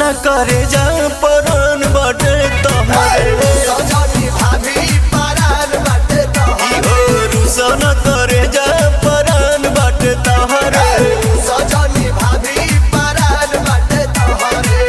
रुसाना करे जा परन बटे तोहरे सजनी भाभी परान बाटे तोहरे ओ रुसाना करे जा परन बटे तोहरे सजनी भाभी परान बाटे तोहरे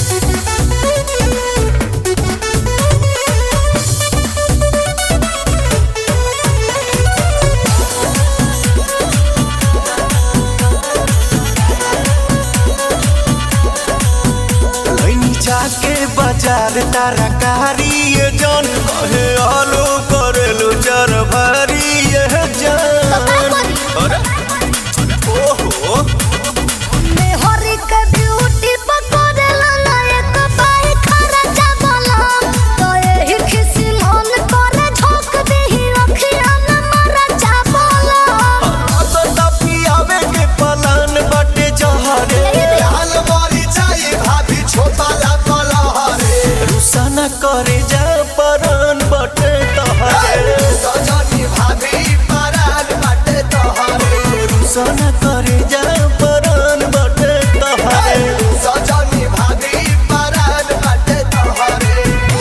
लैनी जाके बाजार तरकारी ये जान कहे आलू करेलू जर भरी ये जान अरे ओहो मेहरी के ब्यूटी पकड़ला ना एक बाई खर्चा बलम तो एही खिसी मन करे झोंक देही अखिया में मरचा बलम तो तपी आवे के पलान बटे जहरे लाल मरी जाई भाभी छोटा कलहरे रुसाना करे जा परन बटे तोहरे सजनी भाभी परान बाटे तोहरे रुसाना करे जा परन बटे तोहरे सजनी भाभी परान बाटे तोहरे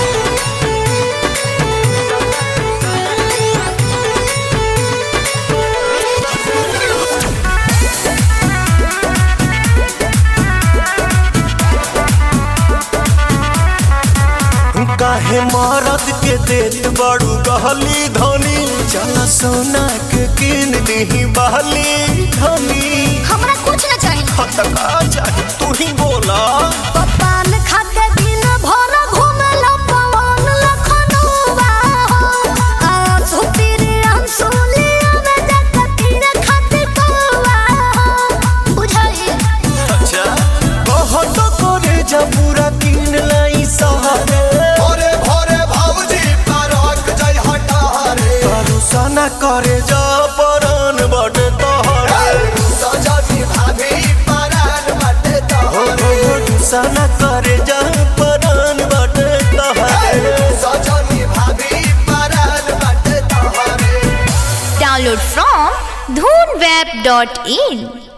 काहे मरद के देत बड़ू गहली धनी चल सोना के किन दही बहली धनी हमरा कुछ न चाहिए हतका चाहे तू ही बोला पपान खाके दिन भर घूमल पवन लखनऊआ आंसू तेरे आंसू लिया में जाके तीर खाते कौआ बुझाई अच्छा कहो तो करे जा पूरा किन लाई सहारे भोरे भोरे भाऊजी परक जय हटारे करुसाना करे जा परन बटे तोहरे सजनी भाभी परान बाटे तोहरे रुसाना करे जा परन बटे तोहरे सजनी भाभी परान बाटे तोहरे Download from dhoonweb.in